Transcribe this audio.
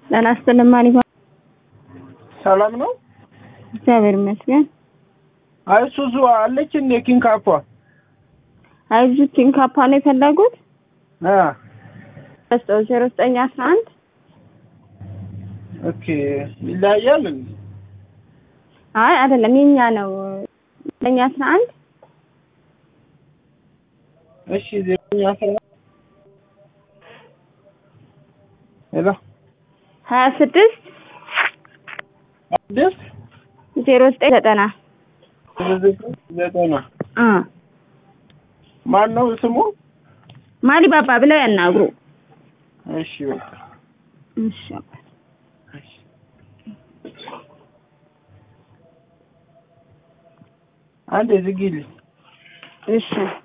ጤና ይስጥልኝ ማን ይባላል? ሰላም ነው። እግዚአብሔር ይመስገን። አይሱዙ አለች እንዴ ኪንካፓ? አይዙ ኪንካፓ ነው የፈለጉት? አ በስጠው ዜሮ ዘጠኝ አስራ አንድ ኦኬ ይለያያል እንዴ? አይ አይደለም የኛ ነው ዘጠኝ አስራ አንድ እሺ ዘጠኝ አስራ ሄሎ ሀያ ስድስት ስድስት ዜሮ ዘጠኝ ዘጠና ዘጠና አ ማን ነው ስሙ? ማሊ ባባ ብለው ያናግሩ። እሺ በቃ እሺ አንዴ ዝጊልኝ። እሺ